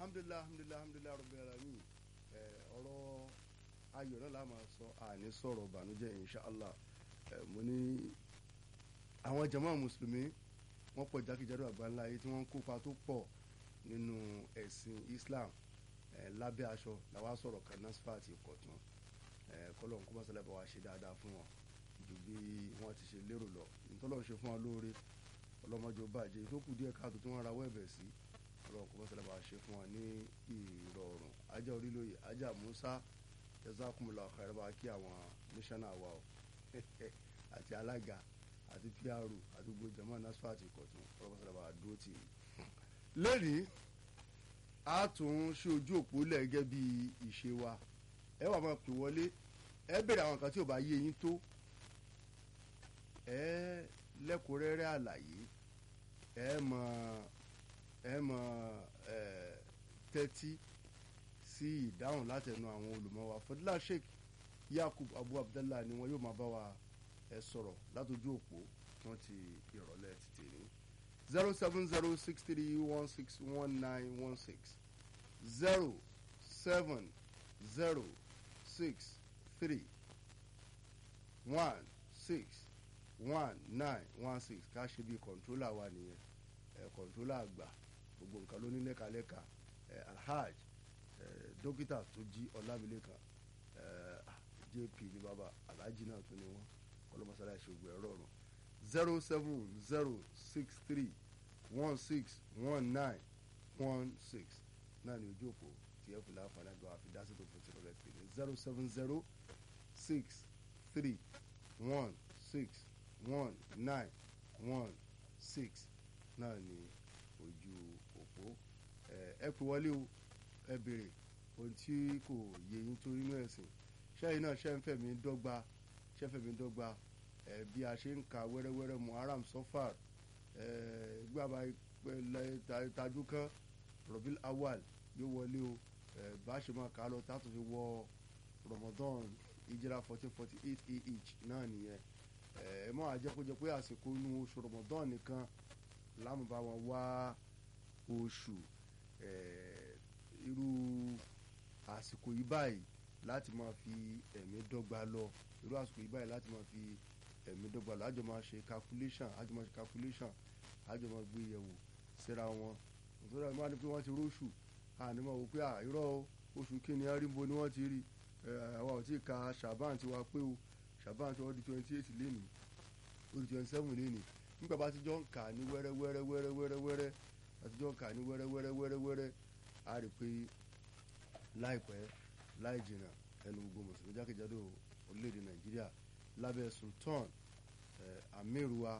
alhamdulilayi alhamdulilayi alhamdulilayi rabbil alamin ẹ ọ̀rọ̀ ayọ̀ náà la máa sọ àní sọ̀rọ̀ ìbànújẹ́ inshallah ẹ mo ní àwọn jama mùsùlùmí wọ́n pọ̀ jákèjádò àgbáńlá yìí tí wọ́n ń kópa tó pọ̀ nínú ẹ̀sìn islam ẹ lábẹ́ aṣọ làwa sọ̀rọ̀ kan nasfat ìkọ̀tún ẹ kọ́lọ́n kó mọ́sálẹ́ bá wa ṣe dáadáa fún wọn ju bí wọ́n ti ṣe lérò lọ ìtọ́lọ́ ṣe fún wa lóore ọlọ́mọdé ó bàjẹ́ ìtókù díẹ̀ káàtó tí wọ́n ra wẹ́ẹ̀bẹ̀ sí ọlọ́run kó mọ́sálẹ́ bá wa ṣe fún wa ní ìrọ̀rùn ajá orílẹ̀-èdè ajá musa jazakumullahu khairan bá kí àwọn mísánná wa o àti alága àti pr àti gbogbo jama nasfat ìkọ̀tún ọlọ́run mọ́sálẹ́ bá wa dúró tì í. lẹ́nìí a tún ṣe ojú òpó lẹ̀ gẹ́gẹ́ bí ìṣe wa ẹ wà máa pè wọlé ẹ bèrè àwọn kan tí ò bá yé yín tó ẹ lẹ́kùnrẹ́rẹ́ àlàyé ẹ mọ̀ ẹ mọ̀ ẹ tẹ́tí sí ìdáhùn látẹnu àwọn olùmọ̀ wa fọdúlà sheikh yakub abu abdallah ni wọn yóò máa bá wa ẹ sọ̀rọ̀ látọjú òpó wọn ti ìrọ̀lẹ́ títì ní zero seven zero six three one six one nine one six zero seven zero six three one six one nine one six ká ṣe bí kọ̀ǹtólà wa nìyẹn ẹ̀ kọ̀ǹtólà àgbà gbogbo nǹkan ló ní lẹ́kalẹ́ka ẹ̀ alhaj ẹ̀ dókítà tó jí ọlámilékan ẹ̀ jp ní bàbá alhaji náà tó ní wọn kọlọmọsálà ìṣògùn ẹ̀rọ ọ̀run zero seven zero six three one six one nine one six náà ní ojú òpó tí ẹ fi láǹfààní àgbà àfidásí tó fún tìrọ̀lẹ́ tìrẹ̀ zero seven zero six three one six one nine one six náà ní ojú òpó ẹ pè wọlé o ẹ béèrè ohun tí kò yé yín tó nínú ẹ̀sìn ṣẹ́yìn náà ṣẹ́ ń fẹ̀mí dọ́gba ṣẹ́ ń fẹ̀mí dọ́gba ẹ bí a ṣe ń ka wẹ́rẹ́wẹ́rẹ́ muharram sofar ẹ gbàgbà tajú kan robil awal yóò wọlé o ẹ bá ṣe máa kà á lọ tá a tún fi wọ ramadan ìjìrà fourteen forty eight ah náà nìyẹn ẹ mọ àjẹkọjẹ pé àsìkò inú oṣù ramadan nìkan láàmú bá wọn wá oṣù ẹ irú àsìkò yìí báyìí láti máa fi ẹ̀mí dọ́gba lọ irú àsìkò yìí báyìí láti máa fi ẹ̀mí dọ́gba lọ àjọ máa ṣe calculation àjọ máa ṣe calculation àjọ máa gbé yẹ̀wò síra wọn nítorí àwọn máa ní pé wọ́n ti róṣù àní máa wò pé àìrọ́ oṣù kìíní arímbo ni wọ́n ti rí àwa ò tí ì ka ṣàbáàn tiwa pé o ṣàbáàn tí wọ́n di twenty eight lénìí ó di twenty seven lénìí nígbà bá ti jọ ń kà ní wẹ́rẹ́ wẹ́rẹ́ wẹ́rẹ́ wẹ́rẹ́ wẹ́rẹ́ bá ti jọ ń kà ní wẹ́rẹ́ wẹ́rẹ́ wẹ́rẹ́ wẹ́rẹ́ a rí pé láìpẹ́ láì jìnnà ẹnu gbogbo mùsùlùmí jákèjádò orílẹ̀-èdè nàìjíríà lábẹ́ sultan amiruwa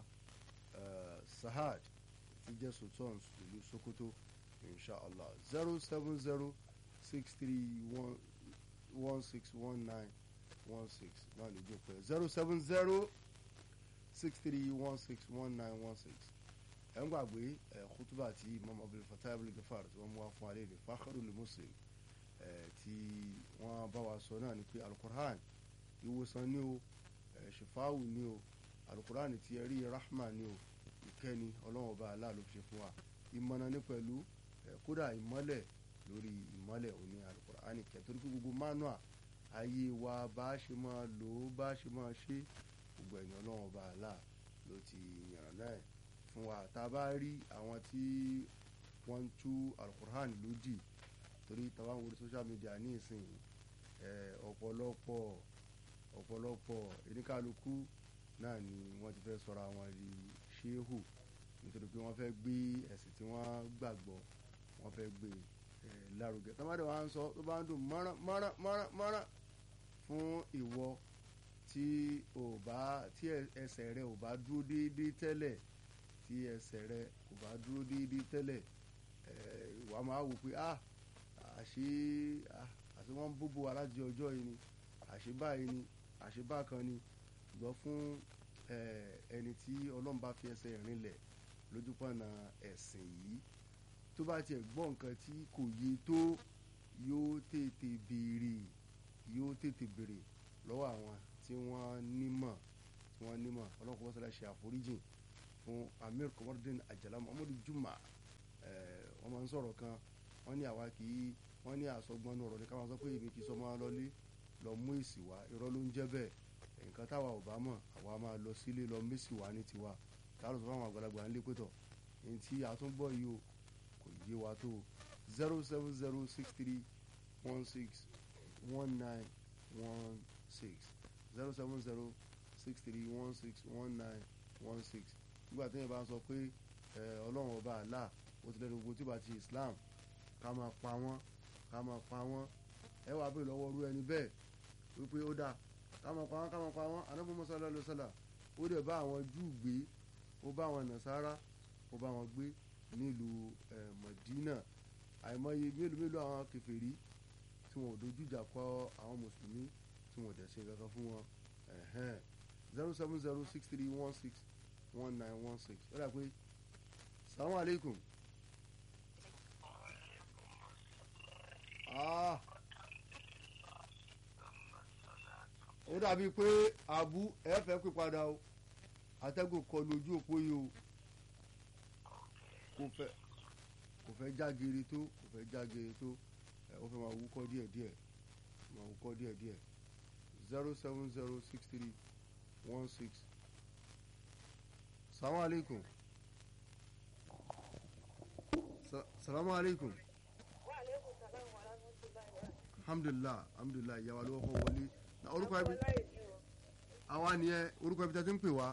sahad ti jẹ́ sultan ìlú sokoto inshallah zero seven zero six three one one six one nine one six náà lè jókòó zero seven zero six three one six one nine one six ẹ̀ ń gbàgbé ẹ̀ kútúbà tí imam abdul fatah abdul gafar tí wọ́n mú wá fún alẹ́ ní fakhrul muslim tí wọ́n bá wa sọ náà ni pé alukur'an ìwòsàn ni o ṣèfáwù ni o alukur'an ti ẹ̀rí rahma ni o ìkẹ́ni ọlọ́wọ́n bá aláàlú fi ṣe fún wa ìmọ̀nà ní pẹ̀lú kódà ìmọ́lẹ̀ lórí ìmọ́lẹ̀ òní alukur'an kẹ́ torí pé gbogbo manua ayé wa bá a ṣe máa lò ó bá a ṣe máa ṣe gbogbo ẹ̀yìn ọlọ́wọ́n bá alá ló ti yànnà náà fún wa tá a bá rí àwọn tí wọ́n ń tú alukur'an lódì torí tàbá ń wo social media ní ìsìn ọ̀pọ̀lọpọ̀ ọ̀pọ̀lọpọ̀ oníkálukú náà ni wọ́n ti fẹ́ sọ̀rọ̀ àwọn di ṣéhù nítorí pé wọ́n fẹ́ gbé ẹ̀sìn tí wọ́n gbàgbọ́ wọ́n fẹ́ gbé lárugẹ tọ́mọdé wa ń sọ tó bá ń dùn mọ́rán mọ́rán mọ́rán mọ́rán fún ìwọ tí ò bá tí ẹsẹ̀ rẹ ò bá dúró déédéé tẹ́lẹ̀ tí ẹsẹ̀ rẹ ò bá dúró déédéé tẹ́lẹ̀ wàá máa wò pé ah àṣé àti wọ́n ń bóbó alájẹ ọjọ́ yìí ni àṣé báyìí ni àṣé bákan ni gbọ́ fún ẹni tí ọlọ́run bá fi ẹsẹ̀ rinlẹ̀ lójúpọ̀nà ẹ̀sìn yìí tó bá tiẹ̀ gbọ́ nǹkan tí kò yé tó yóò tètè béèrè yóò tètè béèrè lọ́wọ́ àwọn tí wọ́n nímọ̀ tí wọ́n nímọ̀ ọlọ́run kò mọ́sálá ṣe àforíjìn fún amir komodin ajala muhammadu juma wọ́n máa ń sọ̀rọ̀ kan wọ́n ní àwa kì í wọ́n ní àsọgbọ́nú ọ̀rọ̀ ní káwọn sọ pé èmi kì í sọ máa lọlé lọ mú èsì wá irọ́ ló ń jẹ́ bẹ́ẹ̀ nǹkan táwa ò bá mọ̀ àwa máa lọ sílé lọ mẹ́sì wá ní tiwa káàró sọ fáwọn àgbàlagbà ńlẹ́ pẹ́tọ̀ ní tí àtúnbọ̀ yìí o kò yé wa tó zero seven zero six three one six one nine one six zero seven zero six three one six one nine one six nígbà tí yẹn bá ń sọ pé ọlọ́run ọba àlá ó ti lẹ́nu gbogbo tí bá ti Islam ká máa pa wọ́n ká máa pa wọ́n ẹ wàá bèèrè lọ́wọ́ irú ẹni bẹ́ẹ̀ wípé ó dáa ká máa pa wọ́n ká máa pa wọ́n Ànábì Muhammad sallallahu alaihi wasallam ó dẹ̀ bá àwọn Júù gbé ó bá àwọn Nàsárà ó bá wọn gbé nílùú Mọ̀dínà àìmọye mélòó mélòó àwọn kèfèrí tí wọn ò dojú ìjà kọ àwọn mùsùlùmí tí wọn ò dẹ̀ ṣe kankan fún wọn zero seven zero six three one six one nine one six ó dà pé salamu aleykum. Ah. ó dàbí pé abu ẹ fẹ́ pè padà o atẹ́gùn kọlu ojú òpó yìí o kò fẹ́ kò fẹ́ jágere tó kò fẹ́ jágere tó ẹ ó fẹ́ máa wúkọ́ díẹ̀díẹ̀ máa wúkọ́ díẹ̀díẹ̀ zero seven zero six three one six salamu aleykum Sa salamu aleykum alhamdulilah alhamdulilah ìyàwó alówó kọ́ wọlé na orúkọ ẹbí àwa nìyẹn orúkọ ẹbí tẹ́tí ń pè wá.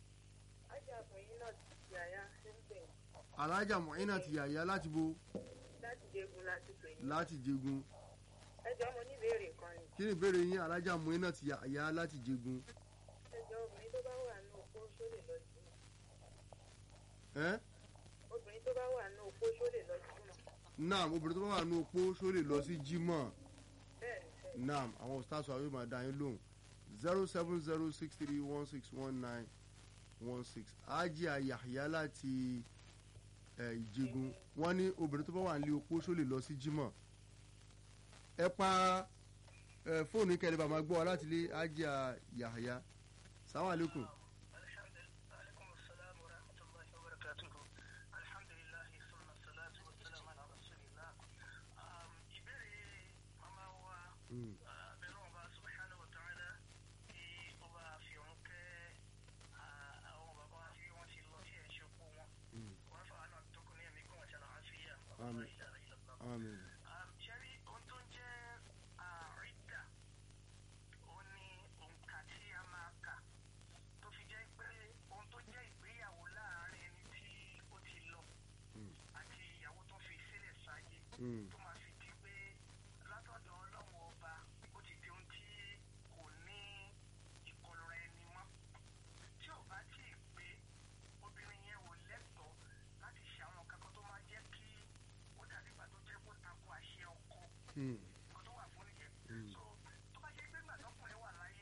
alájà mọ̀ọ́yìnà ti yàyà láti bo. láti jẹgun láti pè yín. láti jẹgun. ẹ jọ mo ní ìbéèrè kan ni. kí ni ìbéèrè yín alájà mọ̀ọ́yìnà ti yàyà láti jẹgun. ẹ jọ obìnrin tó bá wà ní opó ṣó lè lọ sí mọ. ẹ́ obìnrin tó bá wà ní opó ṣó lè lọ sí mọ. naam obìnrin tó bá wà ní opó ṣó lè lọ sí jímọ̀ bẹ́ẹ̀ ni sẹ́yìn. naam àwọn stars wa yóò máa dá yín lóhùn zero seven zero six three one six one nine one six ajá yàyà láti ẹ ìjẹgun wọ́n ní obìnrin tó bá wà nílé opó ṣó lè lọ sí jímọ̀ ẹ pa ẹ fóònù kẹlẹ bá máa gbọ́ wa láti lé ajá yàyà sàwọn àlékún. عليكم السلام ورحمة الله وبركاته الحمد لله ثم الصلاة والسلام على رسول الله Um, ìbéèrè màmá wa Mm. ah, bẹ̀rù ọba subhanahu wa ta'ala kí ọba fi òun kẹ́ ah, àwọn bàbá wa tí wọ́n ti lọ sí ẹ̀ṣẹ̀ òkú wọn Mm. wọ́n fà á náà tó kún ní ẹ̀mí kún ọ̀ṣà náà àfíyà Àmín. Àmín. ṣẹ́rí ohun tó ń jẹ́ àrídà òun ni òǹkà tí a máa kà tó fi jẹ́ pé ohun tó jẹ́ ìgbéyàwó láàárín ẹni tí ó ti lọ Mm. àti ìyàwó tó fi sílẹ̀ sáyé Mm. tó máa fi di pé látọ̀dọ̀ ọlọ́run ọba ó ti di ohun tí kò ní ìkọlura ẹni mọ́ tí ò bá tí ì pé obìnrin yẹn ò lẹ́tọ̀ọ́ láti ṣe àwọn kankan tó máa jẹ́ kí ó dàbí ìgbà tó jẹ́ kó tako àṣẹ ọkọ Mm. nǹkan tó wà fún nìyẹn. Mm. so tó bá jẹ́ pé ìgbà tọkùnrin wà láyé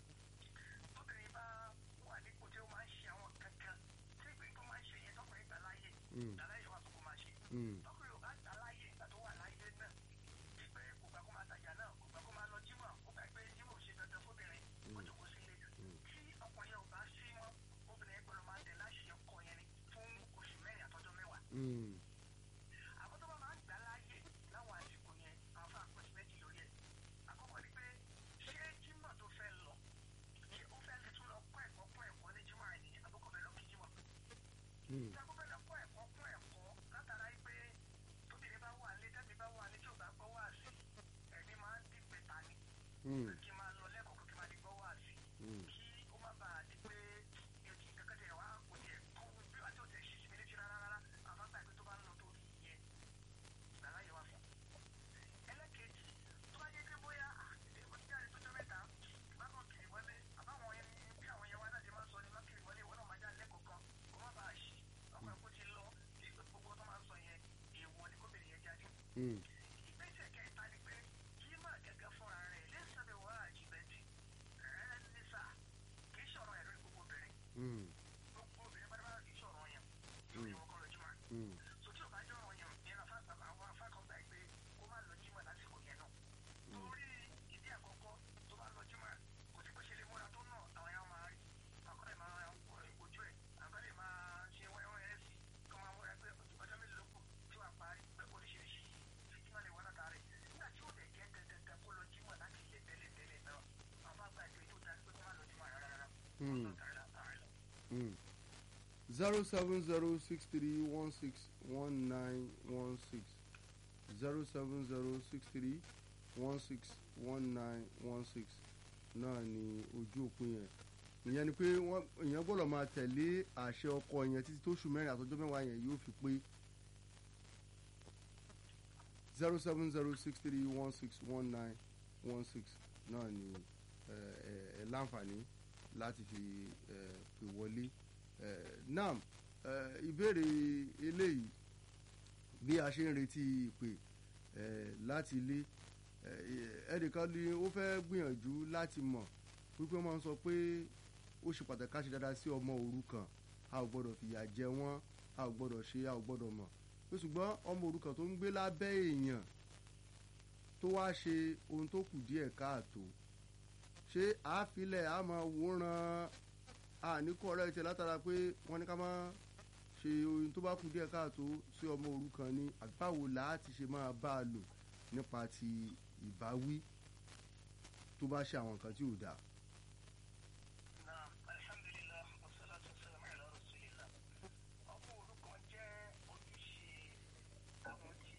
tóbìnrin bá wà nípò tí ó máa ń ṣe àwọn kankan tí ìgbìyànjú tó máa ń ṣe yẹn tọkùnrin gbà láyé Mm. ìdáláyé wà tó kó máa ṣe Mm. tọkùnrin ò bá gbà láyé ìgbà tó wà láyé náà wípé kò gbà kó máa tajà náà kò gbà kó máa lọ jímọ̀ kó gbà pé jímọ̀ ò ṣe dandan fóbìnrin ó jòkó sílé tí ọkùnrin yẹn ò bá sí mọ́ obìnrin yẹn gbọ́dọ̀ máa tẹ̀ láṣẹ ọkọ yẹn ni fún oṣù mẹ́rin àtọ́jọ́ mẹ́wàá Mm. àwọn tó bá máa ń gbà láàyè láwọn àsìkò yẹn àwọn fún àpẹẹsì méjì lórí ẹ̀ àkọ́kọ́ ni pé ṣé jímọ̀ tó fẹ́ lọ ṣé ó fẹ́ lè tún lọ kọ́ ẹ̀kọ́ kún ẹ̀kọ́ ní jímọ̀ rẹ̀ nìyẹn àbúkọ̀ bẹ́ẹ̀ lọ kí jímọ̀ Mm. tí akọ́kọ́ lọ kọ́ ẹ̀kọ́ kún ẹ̀kọ́ látara yìí pé tóbìnrin bá wà lé tẹ́bí bá wà lé tí ò bá gbọ́ wá sí ẹ̀mí máa ń dín pẹ̀ta ni Mm. kí máa lọ lẹ́kọ̀ọ́ kí máa di gbọ́ wá sí Mm. kí ó má bàa di pé ètí kankan tẹ̀ wá kò tiẹ̀ tó bí wàá tí ò tẹ̀ ṣí sí mi létí rárá rárá àwọn àgbà pé tó bá ń lọ torí ìyẹn ìgbàlá yẹ wá fún. ẹlẹ́kejì tó bá yẹ pé bóyá èèwọ̀ ti jáde tó jọ mẹ́ta ìbákan kiri wọlé àbáwọn yẹn bí àwọn yẹn wá náà ṣe máa ń sọ ni má kiri wọlé ìwọ náà máa já lẹ́kọ̀ọ́ kan kó má bàa ṣí ọkùnrin kó ti lọ kí gbogbo tó máa ń sọ yẹn èèwọ̀ ni kóbìnrin yẹn jáde Mm. ìgbésẹ̀ kẹta ni pé kí má gẹ́gẹ́ fúnra rẹ̀ lẹ́sàbẹ̀ wá àjìbẹ́tì rẹ̀ nísà kì í ṣọ̀rọ̀ ẹ̀rọ gbogbo obìnrin Mm. gbogbo obìnrin bá dábàá kì í ṣọ̀rọ̀ yẹn lórí wọn kọ́ lọ jímọ̀ Mm. so tí o bá jọ̀rọ̀ yẹn yẹn afa àwọn afa kan gbà pé kó má lọ jímọ̀ lásìkò yẹn náà torí ìdí àkọ́kọ́ tó bá lọ jímọ̀ kò sí pé ṣe lè múra tó náà àwọn yẹn máa rí àkọlẹ̀ máa ojú ẹ̀ àkọlẹ̀ máa ṣe wẹ́wẹ́ ẹ̀ sí kọ́ máa múra pé ọjọ́ mélòó kù tí wàá parí pé oríṣiríṣi zero seven zero six three one six one nine one six zero seven zero six three one six one nine one six náà ni ojú òpin yẹn ìyẹn ni pé wọ́n èèyàn gbọ́dọ̀ máa tẹ̀lé àṣẹ ọkọ yẹn títí tó oṣù mẹ́rin àtọjọ́ mẹ́wàá yẹn yóò fi pé zero seven zero six three one six one nine one six náà ni ẹ ẹ ẹ láǹfààní láti fi ẹ pè wọlé ẹ nam ẹ ìbéèrè eléyìí bí a ṣe ń retí ìpè ẹ láti ilé ẹ ẹnìkan ni ó fẹ́ gbìyànjú láti mọ̀ wípé wọ́n máa ń sọ pé ó ṣe pàtàkì ká ṣe dáadáa sí ọmọ òrukàn a ò gbọ́dọ̀ fìyà jẹ wọ́n a ò gbọ́dọ̀ ṣe a ò gbọ́dọ̀ mọ̀ pé ṣùgbọ́n ọmọ òrukàn tó ń gbé lábẹ́ èèyàn tó wá ṣe ohun tó kù díẹ̀ káàtó ṣé àáfilẹ̀ a máa wòran àníkọ́ ọ̀rẹ́ tiẹ̀ látara pé wọ́n ní ká máa ṣe ohun tó bá kù díẹ̀ káàtó sí ọmọ òrukàn ni àgbáwo láti ṣe máa bá a lò nípa ti ìbáwí tó bá ṣe àwọn nǹkan tí ò dáa. Naam, alhamdulillah, wassalatu wassalamu ala rasulillah. Ọmọ òrukàn jẹ́ ojúṣe àwọn tí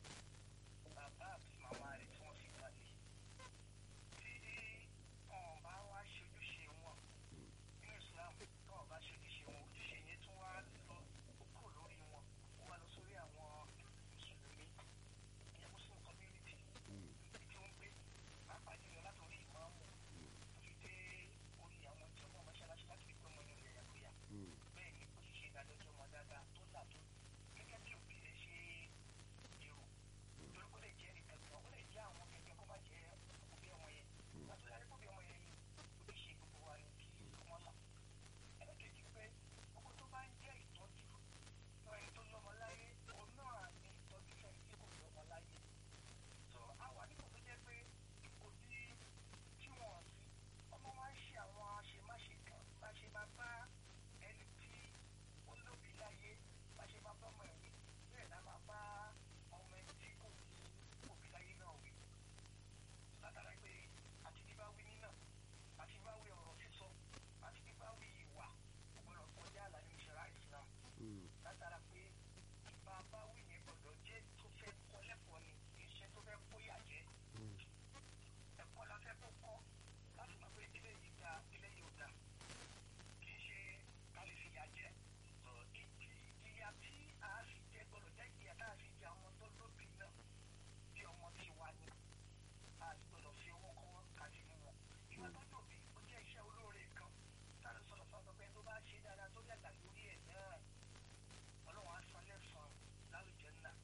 bàbá àti màmá rẹ̀ tí wọ́n fi kalẹ̀. Tí wọn bá wá ṣe ojúṣe wọn nínú Islam, tí wọn bá ṣe ojúṣe wọn, ojúṣe yẹn tún wá lọ kúrò lórí wọn, ó wá lọ sórí àwọn Mùsùlùmí, ìyẹn Muslim community, ibi tí wọ́n ń gbé, pàápàá jùlọ látòrí ìmáàmù fi dé orí àwọn ìjọba mọ́ṣáláṣí láti fi pé ọmọ inú rẹ̀ yàgòyà. bẹ́ẹ̀ ni ó sì ṣe ìdájọ́ tí ọmọ dáadáa tó là tó gẹ́gẹ́ bí òbí rẹ̀ ṣe èrò torí kó lè jẹ́ nìkan kan ó lè jẹ́ àwọn gẹ́gẹ́ kó má jẹ́ òbí ọmọ yẹn látọ̀ yàrá kó bí ọmọ yẹn yìí ó lè ṣe gbogbo wa ní kí wọ́n là. ẹlẹ́kẹ̀jì pé gbogbo tó bá ń jẹ́ ìtọ́jú náà ẹni tó lọ́mọ láyé òun náà ní ìtọ́jú fẹ́ẹ́ tí kò lọ́mọ láyé. so àwa nípò tó jẹ́ pé òbí tí wọ́n sí ọmọ wa ń ṣe àwọn àṣemáṣe kan bá ṣe máa bá ẹni tí ó lóbi láyé bá ṣe máa bá ọmọ ẹ̀ wí bẹ́ẹ̀ la máa bá ọmọ ẹni tí kò ní òbí láyé náà wí. látara pé àti bíbá wí nínà àti bíbá wí ọ̀rọ̀ sísọ àti bíbá wí ìwà ọ̀gbọ̀nọ̀ kọjá àlàyé ìṣẹ̀rá Islam látara pé ìbá bá wí yẹn gbọ́dọ̀ jẹ́ tó fẹ́ kọ́ lẹ́kọ̀ọ́ ni kì í ṣe tó fẹ́ kóyà jẹ́ ẹ̀kọ́ la fẹ́ kó kọ́ láti mọ̀ pé eléyìí da eléyìí ò da kì í ṣe ká lè fi yà jẹ́ ìdí ìyà tí a fi jẹ gbọ́dọ̀ jẹ́ ìyà tá a fi jẹ àwọn tó lóbi náà bí ọmọ tí wà ní a sì gbọ́dọ̀ fi owó kọ́ ká fi mú wọn. ìwà tó dòbí ó jẹ́ iṣẹ́ olóore kan táwọn sọ̀rọ̀ sọ̀rọ̀ pé tó bá ṣe dáadáa tó yàgbà lórí ẹ̀ náà ọlọ́run á san lẹ́sàn-án lálùjẹ́ náà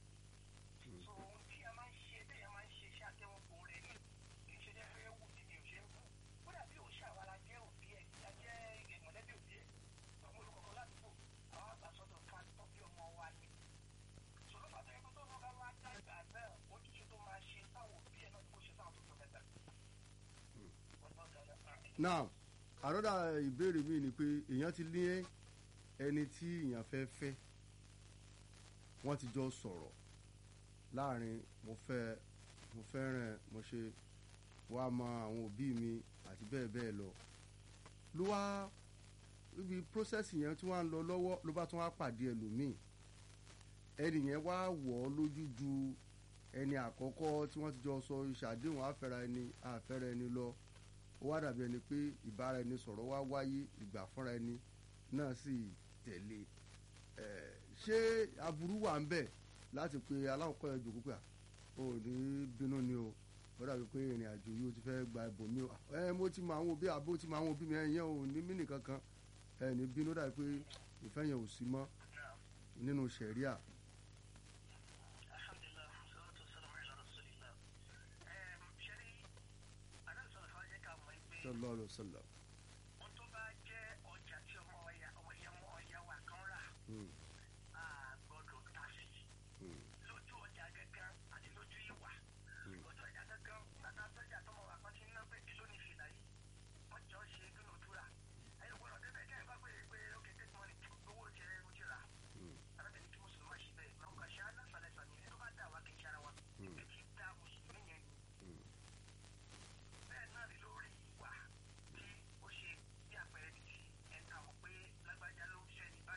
so ohun tí a máa ń ṣe bẹ́ẹ̀ a máa ń ṣe iṣẹ́ àtẹ́wọ́gbò rẹ̀ ni kì í ṣe jẹ́ fẹ́ wù ní mi ò ṣe ń kú ó dàbí òun ṣe àwa la jẹ́ òbí ẹ̀ a jẹ́ mọ̀lẹ́bí òbí ẹ̀ àwọn olùkọ́kọ́ ládùúgbò àwọn àgbàsọ́dọ̀ ká tọ́ bí ọmọ wa ni sọ̀rọ̀ pàtó ẹgbẹ́ tó lọ́ba wá dàgbà náà ojúṣe tó máa ṣe táwọn òbí ẹ̀ náà kó ṣe táwọn tó jọ mẹ́ta. now àròdà ìbéèrè mi ni pé èèyàn ti ní ẹni tí èèyàn fẹ́ fẹ́ wọ́n ti jọ sọ̀rọ̀ láàrin mo fẹ́ mo fẹ́ràn mo ṣe wá mọ àwọn òbí mi àti bẹ́ẹ̀ bẹ́ẹ̀ lọ ló wá ibi process yẹn tí wọ́n á lọ lọ́wọ́ ló bá tún wá pàdé ẹlòmíì ẹnì yẹn wá wọ̀ ọ́ lójú ju ẹni àkọ́kọ́ tí wọ́n ti jọ sọ ìṣàdéhùn àfẹ́ra ẹni àfẹ́ra ẹni lọ ó wá dàbí ẹni pé ìbára ẹni sọ̀rọ̀ wá wáyé ìgbà fúnra ẹni náà sì tẹ̀lé ẹ̀ ṣé aburú wà ń bẹ̀ láti pe aláwọ̀kọ́ yẹn jòkó pé à ó ní bínú ni o ó dàbí pé ìrìn àjò yìí ó ti fẹ́ gba ibòmí o ẹ mo ti mọ àwọn òbí àbó ti mọ àwọn òbí mi ẹ yẹn ò ní mí nìkan kan ẹ ní bínú dàbí pé ìfẹ́ yẹn ò sí mọ́ nínú sẹ̀ríà. alhamdulilah salatu wassalamu ala rasulillah ẹm ṣẹ́rí adánsọ̀rọ̀ fún ajẹ́ ká mọ̀ pé sallallahu alaihi wasallam. ohun tó bá jẹ́ ọjà tí ọmọ ọ̀yà ọmọ ìyá ọmọ ọ̀yà wa kan rà Mm, a gbọ́dọ̀ ta sí mm, lójú ọjà gángan àti lójú ìwà lójú ọjà gángan bàtà sọ́jà tọmọ wa kan ti ń ná pé èló ní fìlà yìí wọ́n jọ ṣe dúnàdúrà ẹ̀yọ̀ gbọ́dọ̀ débẹ̀ kẹ́ ẹ̀ bá pé pé ókè tẹ́tí mọ́ni owó jẹ ó ti rà mm, arábìnrin kí mùsùlùmí ṣe bẹ́ẹ̀ máa ń kà ṣe aláfàlẹ́fà ní ẹni tó bá dà wá kì í ṣe ara wa ẹ̀ ti dá mùsùlùmí yẹn ni mm, bẹ́ẹ̀ náà ni lórí ìwà tí ó ṣe bí àpẹẹrẹ ní ti ẹ̀ka mọ̀ pé lágbájá ló ń ṣẹ́ ní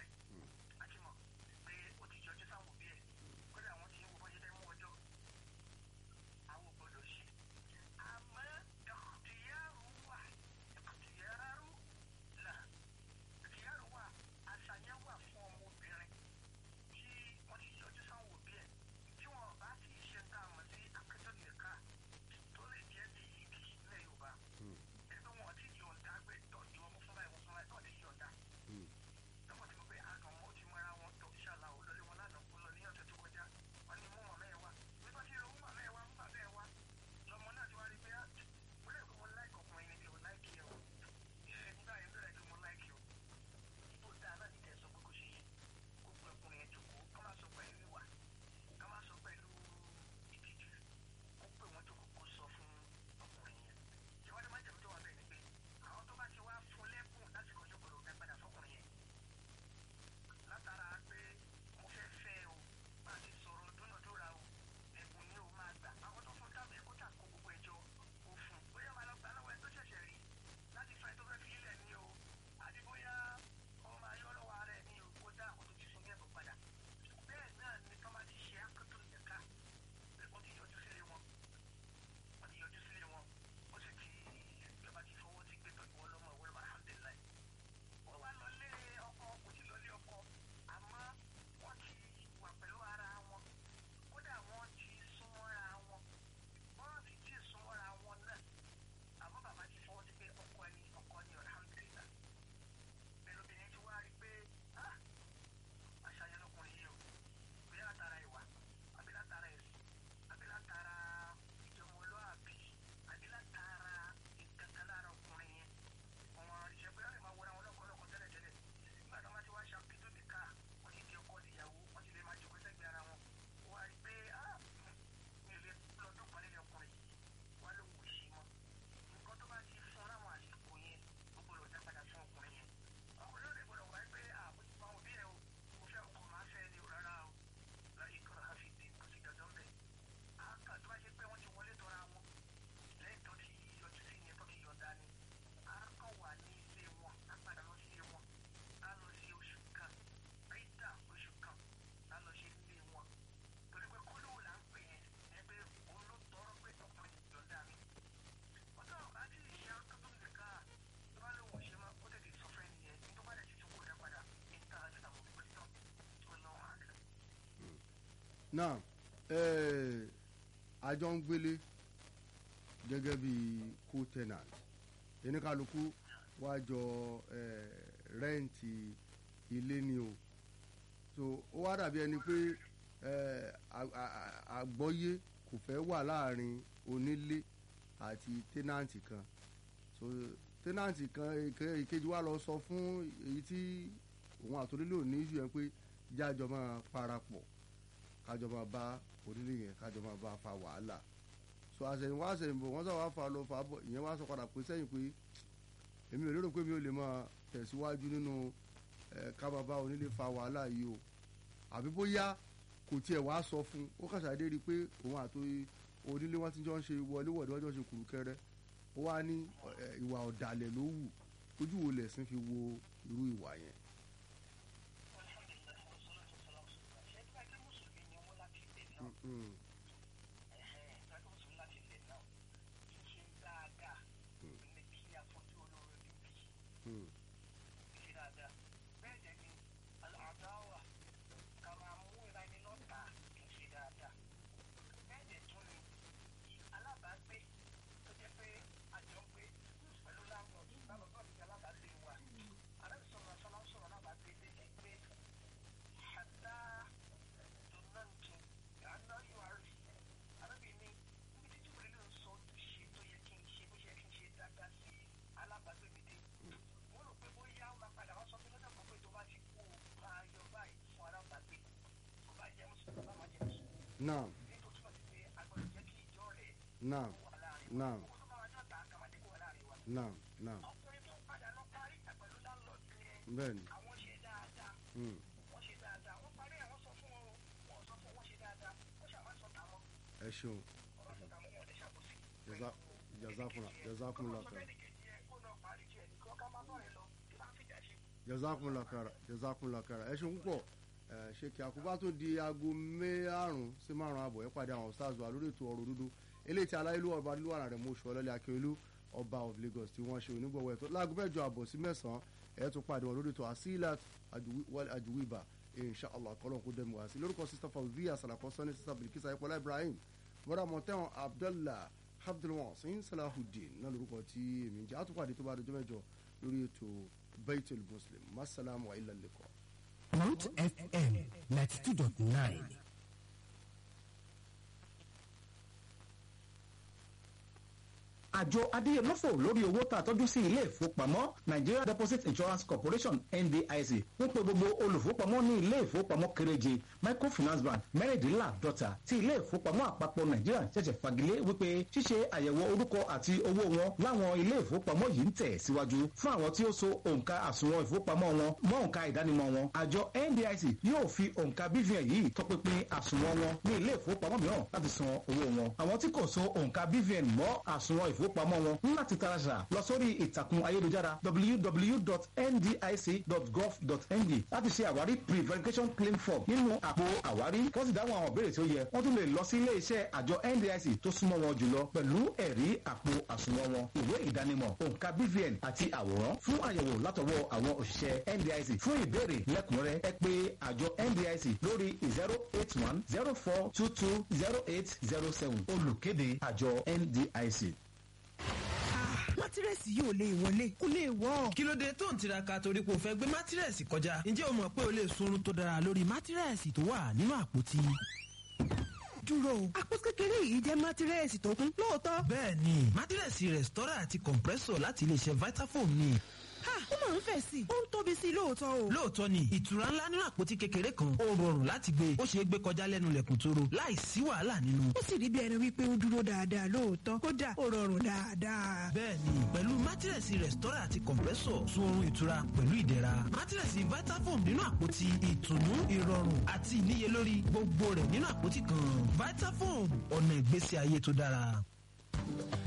náà eh, àjọ ń gbélé gẹ́gẹ́ bí co-tenant oníkálukú wá jọ eh, rẹ́ǹtì ilé ni o so ó wá dàbí ẹni pé eh, à- à- à- àgbọ́yé kò fẹ́ wà láàrin onílé àti tẹ́nàntì kan so tẹ́nàntì kan èke- ìkejì wa lọ sọ fún èyí tí òun àtòlélò ní ìṣù yẹn pé jájọ máa parapọ̀ kájọ máa bá onílé yẹn kájọ máa bá fa wàhálà so àṣẹyìnwá àṣẹyìnbó wọ́n sọ wá fa lọ fa bọ̀ ìyẹn wá sọ padà pé sẹ́yìn pé èmi ò lérò pé mi ò lè máa tẹ̀síwájú nínú ẹ̀ ká máa bá onílé fa wàhálà yìí o àbí bóyá kò tiẹ̀ wá sọ fún ó kàṣàdé rí i pé òun àti onílé wọn ti jọ ń ṣe wọléwọ̀dé wọn jọ ń ṣe kùrùkẹrẹ ó wá ní ẹ̀, ìwà ọ̀dàlẹ̀ ló wù ojú wo lẹ̀sìn fi wo irú ìwà yẹn. Mm, mm, naam naam naam naam naam bẹ́ẹ̀ni mm, ẹ ṣeun jaza jazakunla jazakunla kara jazakunla kara jazakunla kara ẹ ṣeun púpọ̀ ẹ ṣe kí àkóbá tó di aago márùn sí márùn àbọ̀ ẹ pàdé àwọn stars wa lórí ètò ọ̀rọ̀ dúdú eléyìí tí aláìlú ọba nílùú rẹ̀ mú oṣù ọlọ́lẹ̀ akérèlú ọba of lagos tí wọ́n ṣe onígbọ̀wọ́ ẹ̀tọ́ láago mẹ́jọ àbọ̀ sí mẹ́sàn-án ẹ̀ tún pàdé wọn lórí ètò asilat ajuwiba inshallah kọ́lọ́n kó dẹ́mu wá sí lórúkọ sista fawziya salakọ sani sista bilikisa ayọ̀pọ̀lá ibrahim bọ́dà mọ̀tẹ́wọ̀n abdallah abdulwasin salahudeen náà lórúkọ tí èmi ń jẹ́ àtúpàdé tó bá dọjọ́ mẹ́jọ lórí ètò baitul muslim masalamu wa ilà lẹ́kọ̀ọ́. Root FM 92.9. àjọ adéyẹmọ́fò lórí owó tá a tọ́jú sí ilé ìfowópamọ́ nigeria deposit insurance corporation ndic ń pe gbogbo olùfowópamọ́ ní ilé ìfowópamọ́ kéréje microfinance bank mẹ́rìndínláàdọ́ta tí ilé ìfowópamọ́ àpapọ̀ nàìjíríà ṣẹ̀ṣẹ̀ fagilé wípé ṣíṣe àyẹ̀wò orúkọ àti owó wọn láwọn ilé ìfowópamọ́ yìí ń tẹ̀ síwájú fún àwọn tí ó so òǹkà àsùnwọ̀n ìfowópamọ́ wọn mọ́ òǹkà ìdánimọ̀ wọn àjọ ndic yóò fi òǹkà bvn yìí tọpinpin àsùnwọ̀n wọn ní ilé ìfowópamọ́ mìíràn láti san owó wọn àwọn tí kò so òǹkà bvn mọ́ àsùnwọ̀n ìfowópamọ́ wọn ní láti taraṣà lọ sórí ìtàkùn ayélujára www.ndic.gov.ng láti ṣe àwárí pre-verification claim form nínú àpò àwárí wọ́n sì dáhùn àwọn ìbéèrè tí ó yẹ wọ́n tún lè lọ sí ilé iṣẹ́ àjọ ndic tó súnmọ́ wọn jùlọ pẹ̀lú ẹ̀rí àpò àsùnwọ̀n wọn ìwé ìdánimọ̀ òǹkà bvn àti àwòrán fún àyẹ̀wò látọwọ́ àwọn òṣìṣẹ́ ndic fún ìbéèrè lẹ́kùnrẹ́ ẹ pé àjọ ndic lórí zero eight one zero four two two zero eight zero seven olùkéde àjọ ndic. mátírẹ́sì yóò lè wọlé kó lè wọ́. kí ló dé tó ń tiraka torí pé o fẹ́ gbé mátírẹ́sì kọjá ǹjẹ́ o mọ̀ pé o lè sunrun tó dára lórí mátírẹ́sì tó wà nínú àpótí. dúró o àpò kékeré yìí jẹ́ mátírẹ́sì tó kún lóòótọ́. bẹ́ẹ̀ ni mátírẹ́sì rẹ̀stọ́rà àti compressor láti iléeṣẹ́ vitafoam ni. ha ó máa ń fẹ̀ sí i ó ń tóbi sí i lóòótọ́ o. lóòótọ́ ni ìtura ńlá nínú àpótí kékeré kan ó rọrùn láti gbé ó ṣeé gbé kọjá lẹ́nu lẹ̀kùn tóró láì sí wàhálà nínú. ó sì rí bí ẹni wípé ó dúró dáadáa lóòótọ́ kódà ó rọrùn dáadáa. bẹ́ẹ̀ni pẹ̀lú mátírẹ̀sì rẹ̀stọ́rà àti compressor sun oorun ìtura pẹ̀lú ìdẹ̀ra mátírẹ̀sì vitafoam nínú àpótí ìtùnú ìrọ̀rùn àti ìníyelórí gbogbo rẹ̀ nínú àpótí kan vitafoam ọ̀nà ìgbésí ayé tó dára.